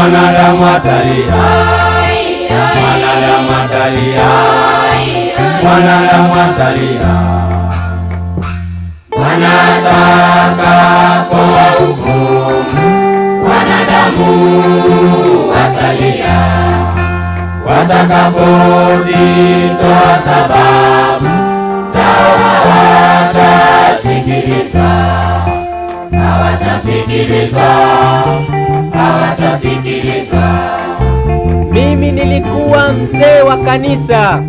mwanadamu atalia, mwanadamu atalia, mwanadamu atalia. Wanatakapowahukumu wanadamu watalia, watakapozitoa sababu zao hawatasikilizwa, hawatasikilizwa, hawatasikilizwa. Mimi nilikuwa mzee wa kanisa,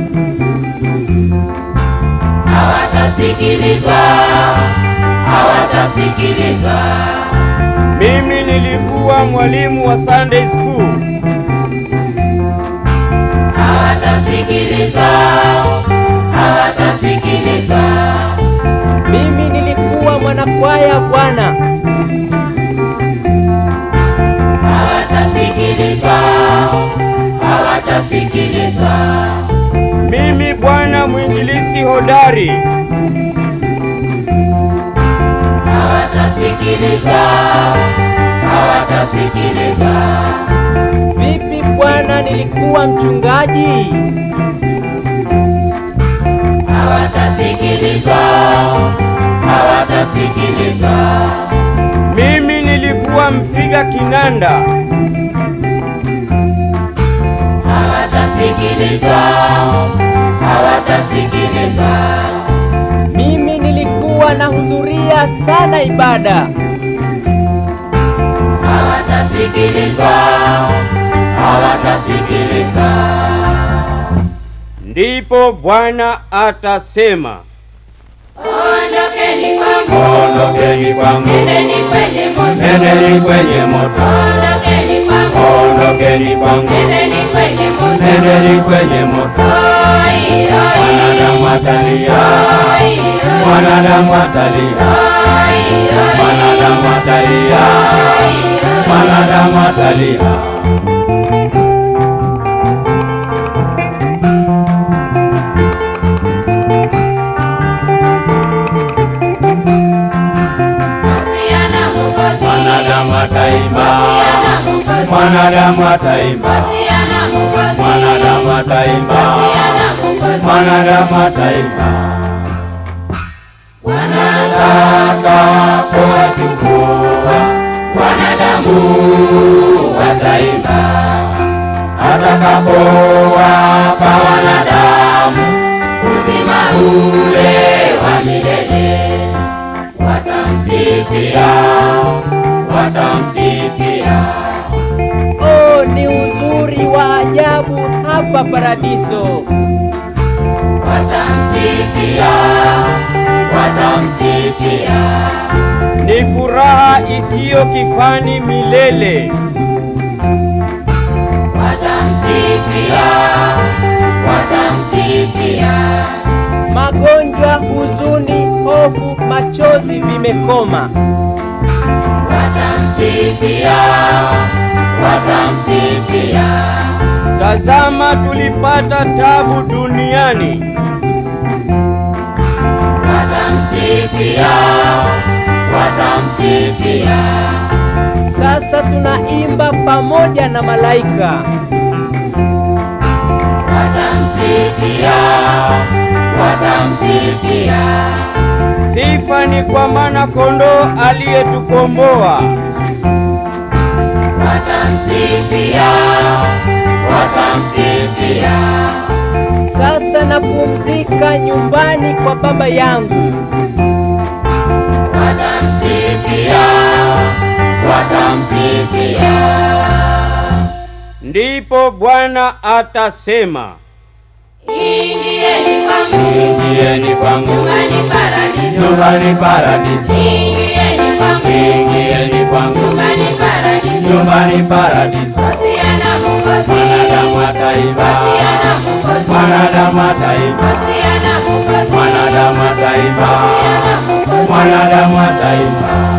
hawatasikilizwa, hawatasikilizwa. Mimi nilikuwa mwalimu wa Sunday school, hawatasikilizwa, hawatasikilizwa. mimi nilikuwa mwanakwaya Bwana, hawatasikilizwa, hawatasikilizwa. mimi bwana mwinjilisti hodari, Hawatasikilizwa, hawatasikilizwa. vipi Bwana, nilikuwa mchungaji, Hawatasikilizwa, hawatasikilizwa. mimi nilikuwa mpiga kinanda, Hawatasikilizwa, hawatasikilizwa. mimi nilikuwa nahudhuria sana ibada, Hawatasikilizwa, hawatasikilizwa. ndipo Bwana atasema, Ondokeni kwangu, ondokeni kwangu, nendeni kwenye moto. nendeni kwenye moto, Ondokeni kwangu, ondokeni kwangu, nendeni kwenye moto. nendeni kwenye moto. Oi, oi, Mwanadamu atalia, oi, oi, mwanadamu atalia, oi, oi, mwanadamu atalia, mwanadamu atalia. Wasiana Mwokozi, Mwanadamu ataimba, wasiana Mwokozi, mwanadamu ataimba, wasiana Mwokozi, mwanadamu ataimba, wasiana Mwokozi. mwanadamu ataimba. Wanataka kuwachukua wanadamu, wataimba atakapowapa wanadamu uzima ule wa milele, watamsifia, watamsifia. oh, ni uzuri wa ajabu hapa paradiso. watamsifia, watamsifia. Ni furaha isiyo kifani milele. watamsifia, watamsifia. Magonjwa, huzuni, hofu, machozi vimekoma. Watamsifia, watamsifia. Tazama, tulipata tabu duniani, Watamsifia, watamsifia. Sasa tunaimba pamoja na malaika. Watamsifia, watamsifia. sifa ni kwa maana kondoo aliyetukomboa. Watamsifia, watamsifia. Sasa napumzika nyumbani kwa baba yangu. Watamsifia, watamsifia. Ndipo Bwana atasema, Ingieni kwangu, ingieni kwangu nyumbani paradiso. nyumbani paradiso, Ingieni kwangu, ingieni kwangu nyumbani paradiso. nyumbani paradiso. Wasiana Mwokozi, Mwanadamu ataimba, wasiana Mwokozi, mwanadamu ataimba, wasiana Mwokozi, mwanadamu ataimba, wasiana Mwokozi. mwanadamu ataimba.